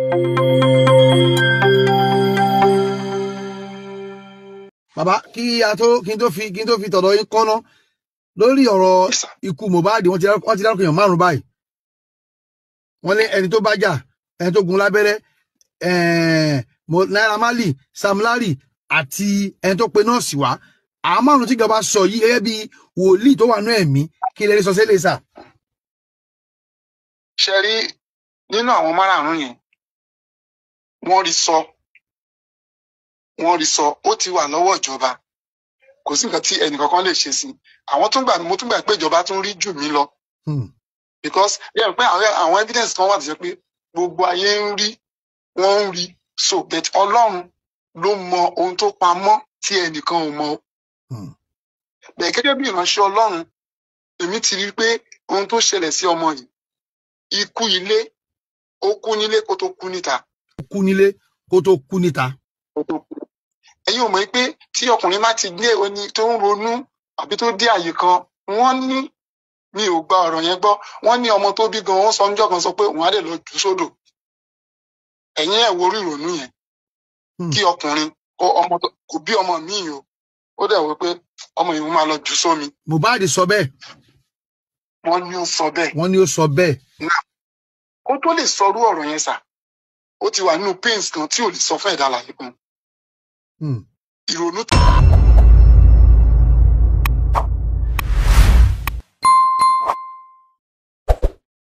bàbá kí a tó kí n tó fi kí n tó fi tọ̀dọ̀ yín kọ́ná lórí ọ̀rọ̀ Yes, sir. ikú Mohbad wọ́n ti dá- wọ́n ti dárúkọ èèyàn márùn báyìí wọ́n ní ẹni tó bá jà ẹni tó gun lábẹ́rẹ́ ẹ̀ẹ́n, Mo- Naira Marley Sam Larry àti ẹni tó pe nọ́ọ̀sì wá àwọn márùn tí ìjọba sọ yìí gẹ́gẹ́ bí wòlíì tó wà ní ẹ̀mí kí lè rí sọ sílẹ̀ sà. ṣe rí nínú àwọn márààrún yẹn wọ́n rí sọ wọ́n rí sọ ó ti wà lọ́wọ́ ìjọba kò sí nǹkan tí ẹnìkankan lè ṣe sí àwọn tún gbà mo tún gbà pé ìjọba tún rí jù mí lọ Hmm. because yẹ pé àwọn àwọn evidence kan wà tó ṣe pé gbogbo ayé ń rí wọ́n ń rí so but Ọlọ́run ló mọ ohun tó pamọ́ tí ẹnìkan ò mọ Hmm. bẹ́ẹ̀ gẹ́gẹ́ bí ìránṣẹ́ Ọlọ́run èmi ti rí i pé ohun tó ṣẹlẹ̀ sí ọmọ yìí ikú ilé ó kú nílé kó tó kú níta Ó kú nílé kó tó kú níta. kó tó kú. ẹ̀yin ò mọ̀ pé tí ọkùnrin bá ti dé oní tó ń ronú àbí tó dé àyè kan wọ́n ní mi ò gba ọ̀rọ̀ yẹn gbọ́ wọ́n ní ọmọ tó bí gan wọ́n sọ ọjọ́ kan sọ pé òun á lè lọ jù sódò ẹ̀yin ẹ̀ wo orí ìrònú yẹn Hmm. kí ọkùnrin kó ọmọ tó- kò bí ọmọ míì o ó dẹ̀ wí pé ọmọ yìí máa lọ jù sómi Mohbad sọ bẹ́ẹ̀ wọ́n ní ó sọ bẹ́ẹ̀ wọ́n ní ó sọ bẹ́ẹ̀. kó tó lè sọrú ọ̀rọ̀ yẹn sà ó ti wà nínú pains kan tí ò lè sọ fún ẹ̀dá àlàyé kan Hmm. ìrònú